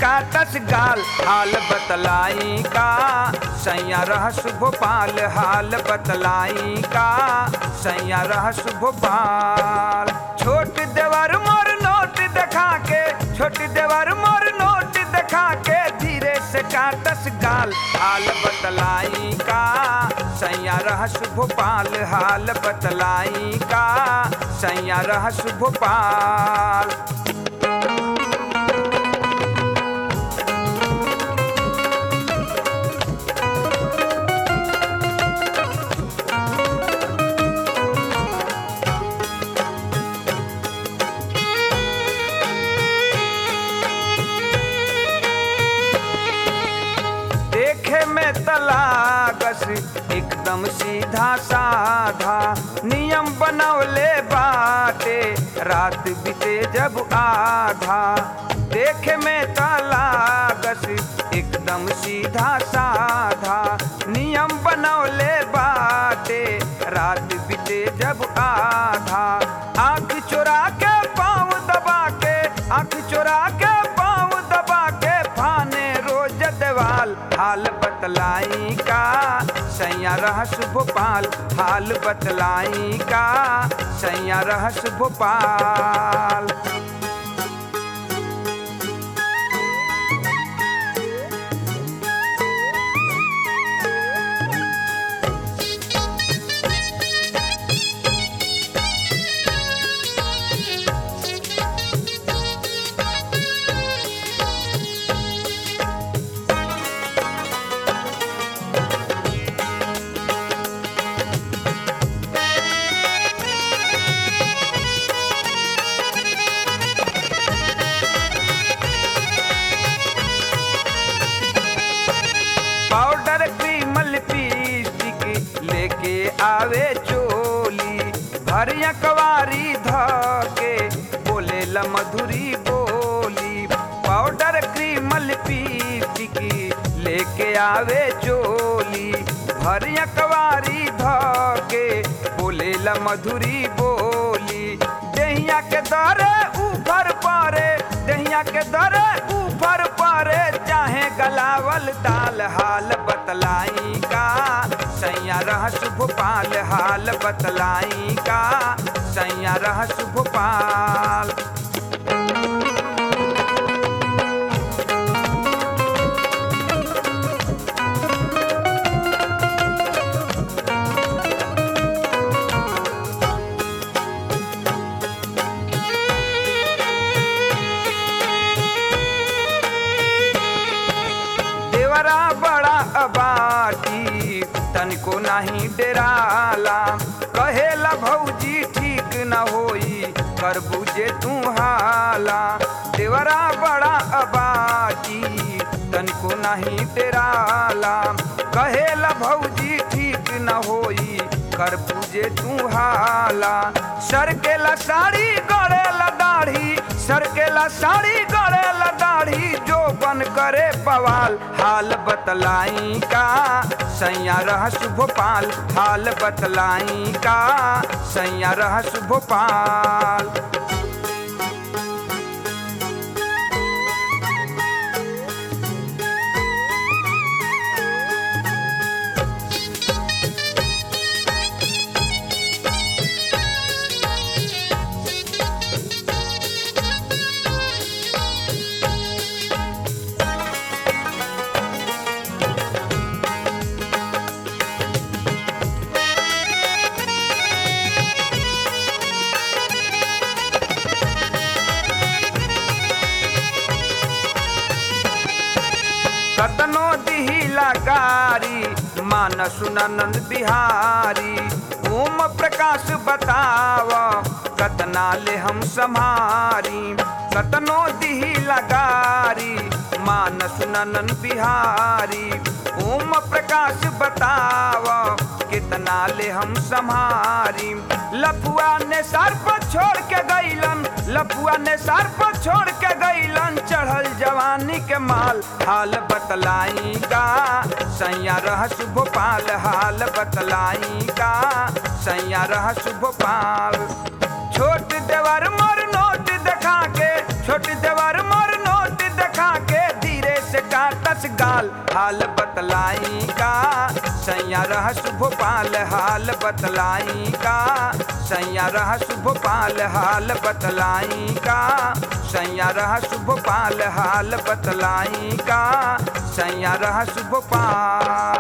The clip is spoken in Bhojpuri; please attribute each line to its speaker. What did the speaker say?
Speaker 1: काटस गाल हाल बतलाई का सैया रहस भोपाल हाल बतलाई का सैया रहस भोपाल छोट देवर मोर नोट देखा के छोट देवर मोर नोट देखा के धीरे से काटस गाल हाल बतलाई का सैया रहस भोपाल हाल बतलाई का सैया रहस भोपाल देखे में तलागस एकदम सीधा साधा नियम बनौले बाटे रात बीते जब आधा देखे में तलागस एकदम सीधा साधा नियम बनौले बाटे रात बीते जब आधा आंख चुरा के पाँव दबा के आंख चुरा के पाँव दबा के फाने रोज देवाल हाल बतलाई का सैया रहस भोपाल हाल बतलाई का सैया रहस भोपाल पाउडर क्रीम लिपस्टिक लेके आवे चोली भरिया कवारी धके बोले ल मधुरी बोली पाउडर क्रीम लिपस्टिक लेके आवे चोली भरिया कवारी धके बोले ल मधुरी बोली दहिया के दरे ऊपर पारे दहिया के दरे ऊपर पारे चाहे गलावल ताल हाल बतलाई का सैया रहस भोपाल हाल बतलाई का सैया रहस भोपाल देवरा बड़ा अबाटी तनिको नाही डेराला कहेला भौजी ठीक न होई कर बुझे तू हाला देवरा बड़ा अबाटी तनिको नाही डेराला कहेला भौजी ठीक न होई कर पूजे तू हाला सरकेला साड़ी गड़ेला दाढ़ी सरकेला साड़ी गड़ेला दाढ़ी जो बन करे बवाल हाल बतलाई का सैया रहस भोपाल हाल बतलाई का सैया रहस भोपाल कतनो दिहिला गारी मान सुनंद बिहारी ओम प्रकाश बताव कतना ले हम सम्हारी कतनो दिहिला गारी मान सुनंद बिहारी ओम प्रकाश बताव कितना ले हम सम्हारी लफुआ ने सर पर छोड़ के गईलन लफुआ ने सर पर छोड़ के गईलन चढ़ल जवानी के माल हाल बतलाई का सैया रहस भोपाल हाल बतलाई का सैया रहस भोपाल छोट देवर मोर नोट देखा के छोट देवर मोर नोट देखा के भोपाल हाल बतलाई का सैया रहस भोपाल हाल बतलाई का सैया रहस भोपाल हाल बतलाई का सैया रहस भोपाल हाल बतलाई का सैया रहस भोपाल